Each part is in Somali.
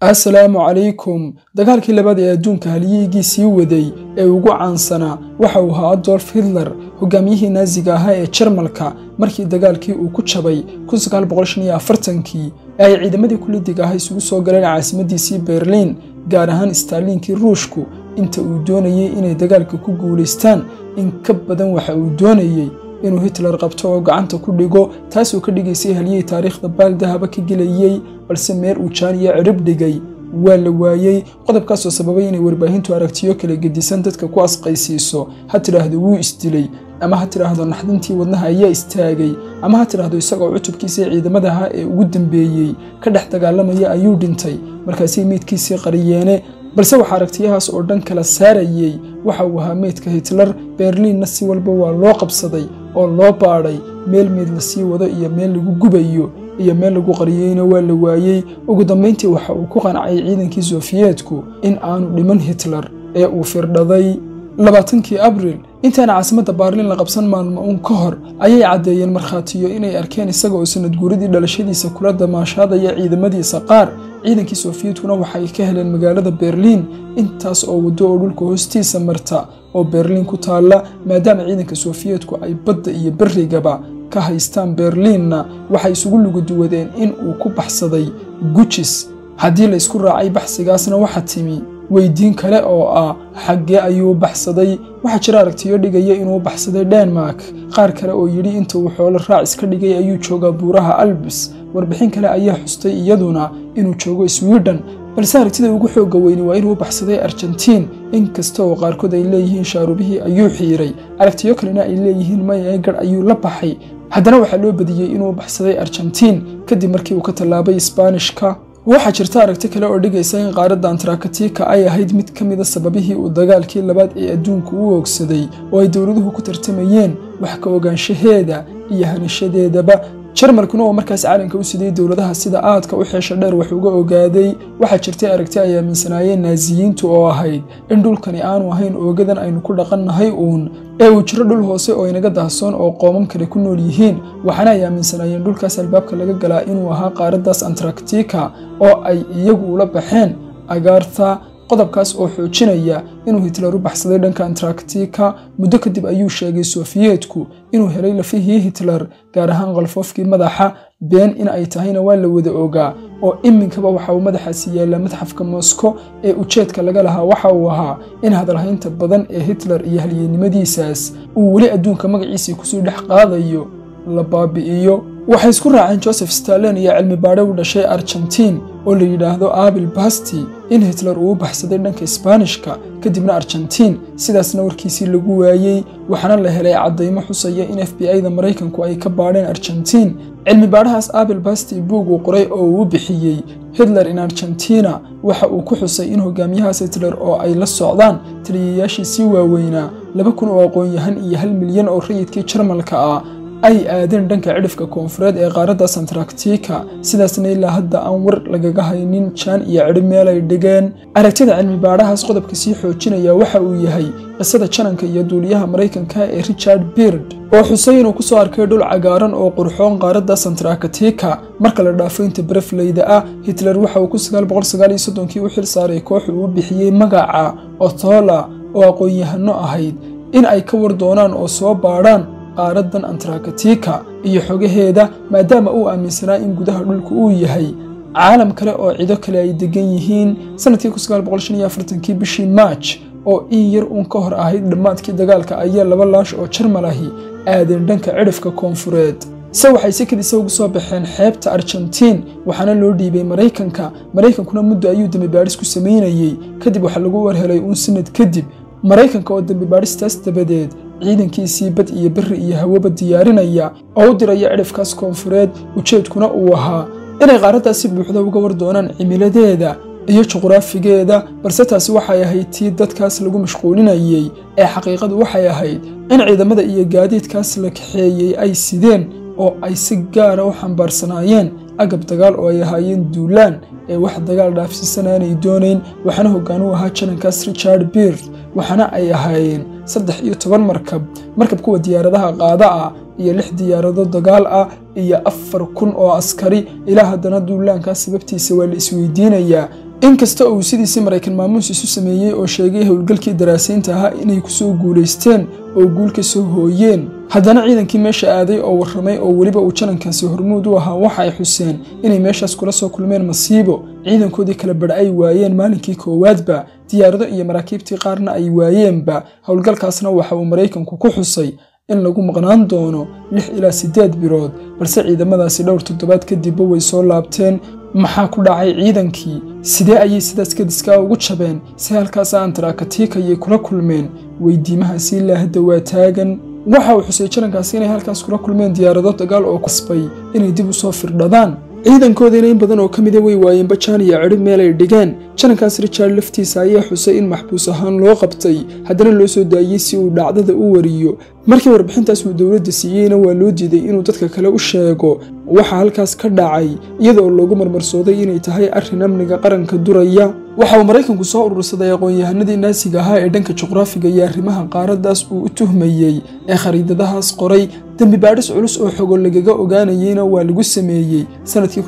assalaamu calaykum dagaalkii labaad ee adduunka haliyigii sii waday ee ugu caansanaa waxa uu ahaa adolf hitler hogaamiyihii naaziga ahaa ee jarmalka markii dagaalkii uu ku jabay kii ee ay ciidamadii kulidiga ah isugu soo galeen caasimadiisii berliin gaar ahaan staaliinkii ruushku inta uu doonayey inay dagaalka ku guulaystaan in ka badan waxa uu doonayey inuu hitler qabto oo gacanta ku dhigo taasoo ka dhigaysay haliyey taariikhda baaldahaba ka gelayey balse meer uu jaaniya cirib dhigay waa la waayey qodobkaasoo sababay inay warbaahintu aragtiyo kala gedisan dadka ku asqaysiiso ha tidhaahdo wuu isdilay ama ha tidhaahdo naxdintii wadnaha ayaa istaagay ama ha tidhaahdo isagoo cutubkiisii ciidamadaha ee ugu dambeeyey ka dhex dagaalamaya ayuu dhintay markaasay meydkiisii qariyeene balse waxaa aragtiyahaas oo dhan kala saarayey waxa uu ahaa meydka hitler berliinna si walba waa loo qabsaday oo loo baadhay meel meyd la sii wado iyo meel lagu gubayo iyo meel lagu qariyeyna waa la waayey ugu dambayntii waxa uu ku qancay ciidankii sofiyeetku in aanu dhiman hitler ee uu firdhaday labaatankii abril intaana caasimadda baarliin la qabsan maalmo uun ka hor ayay caddeeyeen markhaatiyo inay arkeen isaga oo sanad guuridii dhalashadiisa kula damaashaadaya ciidamadiisa qaar ciidankii sofiyeetkuna waxay ka heleen magaalada berliin intaas oo waddo oo dhulka hoostiisa marta oo berliin ku taalla maadaama ciidanka sofiyeetku ay badda iyo berrigaba ka haystaan berliinna waxay isugu luguduwadeen in uu ku baxsaday gujis haddii la isku raacay baxsigaasna waxa timi weydiin kale oo ah xaggee ayuu baxsaday waxaa jira aragtiyo dhigaya inuu baxsaday denmark qaar kale oo yidhi inta uu xoolo raac iska dhigay ayuu joogaa buuraha albis warbixin kale ayaa xustay iyaduna inuu joogo swiden balse aragtida ugu xooga weyni waa inuu baxsaday argentiin inkasta oo qaarkood ay leeyihiin shaarubihii ayuu xiiray aragtiyo kalena ay leeyihiin maya garh ayuu la baxay haddana waxaa loo badiyey inuu baxsaday argentiin kadib markii uu ka tallaabay isbaanishka waxaa jirta aragti kale oo dhigaysa in qaaradda antarakatika ay ahayd mid ka mida sababihii uu dagaalkii labaad ee adduunku u oogsaday oo ay dowladuhu ku tartamayeen wax ka ogaanshaheeda iyo hanashadeedaba jarmalkuna oo markaas caalamka u sidayey dowladaha sida aadka u xeesha dheer wax uga ogaaday waxaa jirtay aragti ay aaminsanaayeen naasiyiintu oo ahayd in dhulkani aanu ahayn oogadan aynu ku dhaqannahay uun ee uu jiro dhul hoose oo inaga dahsoon oo qoomam kale ku nool yihiin waxaana ay aaminsanaayeen dhulkaas albaabka laga galaa inuu ahaa qaaraddaas antaractika oo ay iyagu ula baxeen agaarta qodobkaas oo xoojinaya inuu hitler u baxsaday dhanka antaractika muddo kadib ayuu sheegay sofiyeetku inuu helay lafihii hitler gaar ahaan qalfoofkii madaxa been in ay tahayna waa la wada ogaa oo iminkaba waxa uu madaxaasi yaallaa madxafka moskow ee ujeedka laga lahaa waxa uu ahaa in hadalhaynta badan ee hitler iyo halyeennimadiisaas uu weli adduunka magaciisii kusii dhex qaadayo la baabi'iyo waxay isku raaceen joseph stalin iyo cilmi baadhe u dhashay argentiin oo la yidhaahdo abil basti in hitler uu u baxsaday dhanka isbaanishka kadibna argentiin sidaasna warkiisii lagu waayey waxaana la helay caddaymo xusaya in f b i da maraykanku ay ka baadheen argentiin cilmi baadhahaas abil basti buug uu qoray oo uu u bixiyey hitler in argentina waxa uu ku xusay in hogaamiyahaas hitler oo ay la socdaan taliyayaashiisii waaweynaa laba kun oo aqoon-yahan iyo hal milyan oo rayidkii jarmalka ah ay aadeen dhanka cidhifka koonfureed ee qaaraddaas antaractika sidaasna ilaa hadda aan war lagaga haynin jaan iyo cidhi meel ay dhigeen aragtida cilmi baadhahaas qodobka sii xoojinaya waxa uu yahay qisada jananka iyo duuliyaha maraykanka ee richard beard oo xusay inuu ku soo arkay dhul cagaaran oo qurxoon qaaraddaas antaractika marka la dhaafo inta barefleyda ah hitler waxa uu kii u xil saaray koox uu u bixiyey magaca othola oo aqoon-yahano ahayd in ay ka war doonaan oo soo baadhaan qaaraddan antarakatika iyo xogaheeda maadaama uu aaminsanaa in gudaha dhulku uu yahay caalam kale oo cido kale ay degan yihiin sanadkii kii bishii maaj oo in yar uun ka hor ahayd dhammaadkii dagaalka ayaa laba laash oo jarmal ahi aadeen dhanka cidhifka koonfureed se waxay si kadisa ugu soo baxeen xeebta argentiin waxaana loo dhiibay maraykanka maraykankuna muddo ayuu dembibaadhis ku samaynayey kadib waxaa lagu warhelay uun sanad kadib maraykanka oo dembibaadhistaas dabadeed ciidankiisii bad iyo berri iyo hawaba diyaarinaya oo u diraya cidhifkaas koonfureed ujeedkuna uu ahaa inay qaaraddaas si buuxda uga war doonaan cimiladeeda iyo juqraafigeeda balse taasi waxay ahayd tii dadkaas lagu mashquulinayey ee xaqiiqadu waxay ahayd in ciidamada iyo gaadiidkaas la kaxeeyey ay sideen oo ay si gaara u xambaarsanaayeen agab dagaal oo ay ahaayeen duulaan ee wax dagaal dhaafsiisan aanay doonayn waxaana hoggaan u ahaa janankaas richard beard waxaana ay ahaayeen saddex iyo toban markab markab kuwa diyaaradaha qaada ah iyo lix diyaarado dagaal ah iyo afar kun oo askari ilaa haddana duulaankaas sababtiisa waa la isweydiinayaa inkasta uu sidiisii maraykan maamuus isu sameeyey oo sheegay howlgalkii daraasaynta ahaa inay kusoo guulaysteen oo guul ka soo hooyeen haddana ciidankii meesha aaday oo warramay oo weliba uu janankaasi hormuud u ahaa waxa ay xuseen inay meeshaas kula soo kulmeen masiibo ciidankoodii kala badha ay waayeen maalinkii koowaadba diyaarado iyo maraakiibtii qaarna ay waayeenba howlgalkaasna waxa uu maraykanku ku xusay in lagu maqnaan doono lix ilaa siddeed bilood balse ciidamadaasi dhowr toddobaad kadibba way soo laabteen maxaa ku dhacay ciidankii sidee ayay sidaas kadiskaa ugu jabeen si halkaas antarakatikayay kula kulmeen weydiimahaasi ilaa hadda waa taagan waxa uu xusay jarankaasi inay halkaas kula kulmeen diyaarado dagaal oo kasbay inay dib u soo firdhadaan ciidankoodiina in badan oo ka mida way waayeen bajaan iyo cidhib meel ay dhigeen janankaas richard laftiisa ayaa xusay in maxbuus ahaan loo qabtay haddana loo soo daayey si uu dhacdada u wariyo markii warbixintaas uu dowladda siiyeyna waa loo diiday inuu dadka kale u sheego waxa halkaas ka dhacay iyadaoo loogu marmarsooday inay tahay arrin amniga qaranka duraya waxa uu maraykanku soo urursaday aqoon-yahanadii naasiga ahaa ee dhanka juqraafiga iyo arrimaha qaaraddaas uu u tuhmayey ee khariidadahaas qoray dembi baadhis culus oo xogo lagaga ogaanayeyna waa lagu sameeyey sanadkii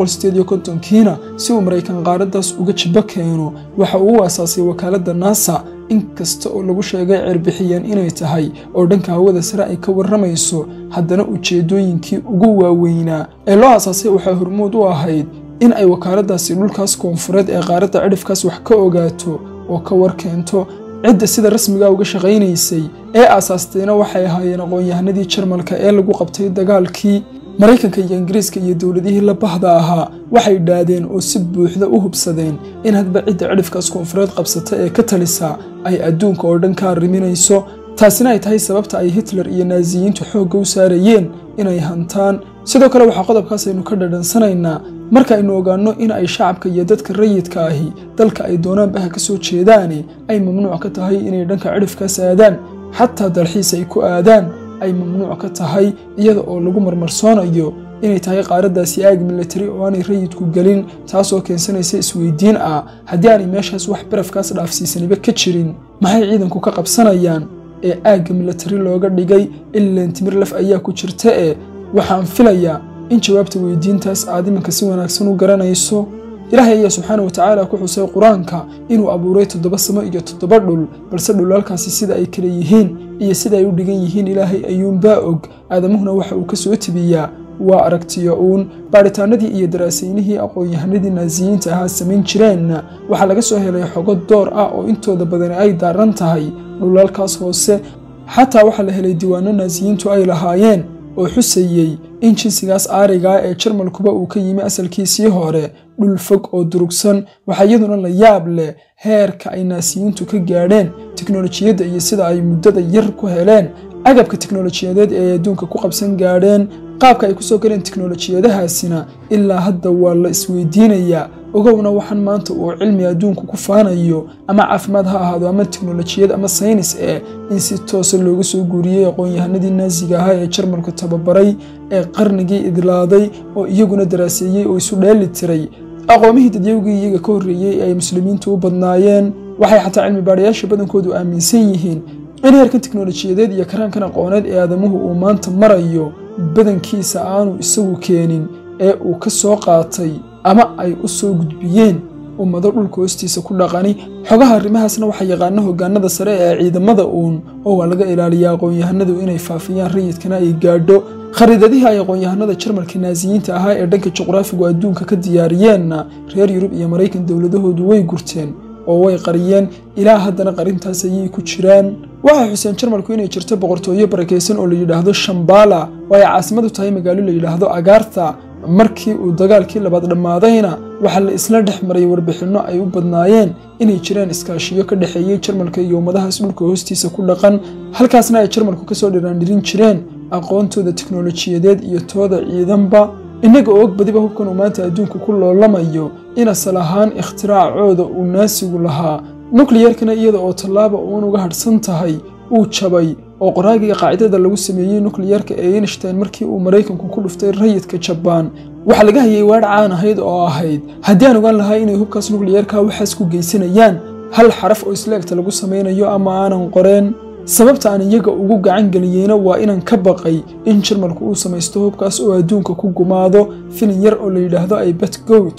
kiina si uu maraykan qaaraddaas uga jibo keeno waxa uu u asaasay wakaaladda naasa inkasta oo lagu sheegay cerbixiyeen inay tahay oo dhanka hawada sare ay ka warramayso haddana ujeeddooyinkii ugu waaweynaa ee loo asaasay waxaa hormuud u ahayd in ay wakaaladdaasi dhulkaas koonfureed ee qaaradda cidhifkaas wax ka ogaato oo ka war keento cidda sida rasmiga uga shaqaynaysay ee aasaastayna waxay ahaayeen aqoon-yahanadii jarmalka ee lagu qabtay dagaalkii maraykanka iyo ingiriiska iyo dowladihii la bahda ahaa waxay dhaadeen oo si buuxda u hubsadeen in hadba cidda cidhifkaas koonfureed qabsata ee ka talisa ay adduunka oo dhan ka arriminayso taasina ay tahay sababta ay hitler iyo naasiyiintu xoogga u saarayeen inay hantaan sidoo kale waxaa qodobkaas aynu ka dhadhansanaynaa marka aynu ogaanno in ay shacabka iyo dadka rayidka ahi dalka ay doonaanbaha ka soo jeedaane ay mamnuuc ka tahay inay dhanka cidhifkaas aadaan xataa dalxiis ay ku aadaan ay mamnuuc ka tahay iyada oo lagu marmarsoonayo inay tahay qaaraddaasi aag militari oo aanay rayidku gelin taasoo keensanaysa isweydiin ah haddii aanay meeshaas wax barafkaas dhaafsiisaniba ka jirin maxay ciidanku ka qabsanayaan ee aagga militari looga dhigay ileen timir laf ayaa ku jirta ee waxaan filayaa in jawaabta weydiintaas aad iminka si wanaagsan u garanayso ilaahay ayaa subxaana watacaala ku xusay qur-aanka inuu abuuray toddoba samo iyo toddoba dhul balse dhulalkaasi sida ay kala yihiin iyo sida ay u dhigan yihiin ilaahay ayuunbaa og aadamuhuna waxa uu ka soo tibiyaa waa aragtiyo uun baadhitaanadii iyo daraasaynihii aqoon-yahanadii naasiyiinta ahaa samayn jireenna waxaa laga soo helay xogo door ah oo intooda badani ay daaran tahay dhulalkaas hoose xataa waxaa la helay diiwaano naasiyiintu ay lahaayeen oo xusayey in jinsigaas aarigaa ee jarmalkuba uu ka yimi asalkiisii hore dhul fog oo durugsan waxaa iyaduna la yaab leh heerka ay naasiyiintu ka gaadheen tiknolojiyadda iyo sida ay muddada yar ku heleen agabka tiknolojiyadeed ee ay adduunka ku qabsan gaadheen qaabka ay kusoo galeen tiknolojiyadahaasina ilaa hadda waa la isweydiinayaa ogowna waxaan maanta uu cilmi adduunku ku faanayo ama caafimaad ha ahaado ama tiknolojiyad ama saynis eh in si toosa looga soo guuriyey aqoon-yahanadii naasiga ahaa ee jarmalku tababaray ee qarnigii idlaaday oo iyaguna daraaseeyey oo isu dheeli tiray aqoomihii dadyawgii iyaga ka horreeyey ee ay muslimiintu u badnaayeen waxay xataa cilmi baadhayaasha badankoodu aaminsan yihiin in heerkan tiknolojiyadeed iyo karaankan aqooneed ee aadamuhu uu maanta marayo badankiisa aanu isagu keenin ee uu ka soo qaatay ama ay u soo gudbiyeen ummado dhulka hoostiisa ku dhaqani xogaha arrimahaasna waxaa yaqaana hogaanada sare ee ciidamada uun oo waa laga ilaaliyaa aqoon-yahanadu inay faafiyaan rayidkana ay gaadho khariidadihii ay aqoon-yahanada jarmalka naasiyiinta ahaa ee dhanka juqraafigu adduunka ka diyaariyeenna reer yurub iyo maraykan dowladahoodu way gurteen oo way qariyeen ilaa haddana qarintaas ayay ku jiraan waxay xuseen jarmalku inay jirto boqortooyo barakaysan oo la yidhaahdo shambala oo ay caasimadu tahay magaalo la yidhaahdo agaarta markii uu dagaalkii labaad dhammaadayna waxaa la isla dhex maray warbixinno ay u badnaayeen inay jiraan iskaashiyo ka dhexeeyey jarmalka iyo ummadahaas dhulka hoostiisa ku dhaqan halkaasna ay jarmalku kasoo dhiraandhirin jireen aqoontooda tiknolojiyadeed iyo tooda ciidanba innaga oo og badiba hubkan uu maanta adduunku ku loolamayo in asal ahaan ikhtiraacooda uu naasigu lahaa nukliyarkana iyada oo tallaaba uun uga hadhsan tahay uu jabay oo qoraagiga qaacidada lagu sameeyey nukliyarka ee einstein markii uu maraykanku ku dhuftay rayidka jabaan waxaa laga hayay waadh caan ahayd oo ahayd haddii aan ogaan lahaa inay hubkaas nukliyarka waxaas ku geysanayaan hal xaraf oo isleegta lagu samaynayo ama aanan qoreen sababta aan iyaga ugu gacan geliyeyna waa inaan ka baqay in jarmalku uu samaysto hubkaas oo adduunka ku gumaado filin yar oo la yidhaahdo aybet goat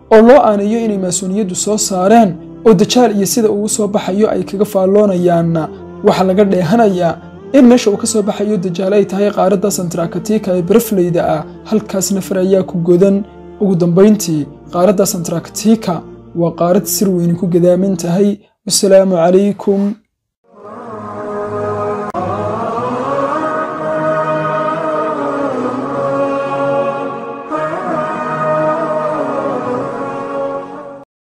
oo loo aanayo inay maasuuniyaddu soo saareen oo dajaal iyo sida uu soo baxayo ay kaga faalloonayaanna waxaa laga dheehanayaa in meesha uu ka soo baxayo dajaal ay tahay qaaradda santarakatika ee barafleyda ah halkaas nafar ayaa ku godan ugu dambayntii qaaradda santarakatika waa qaarad sir weyni ku gadaaman tahay wasalaamu calaykum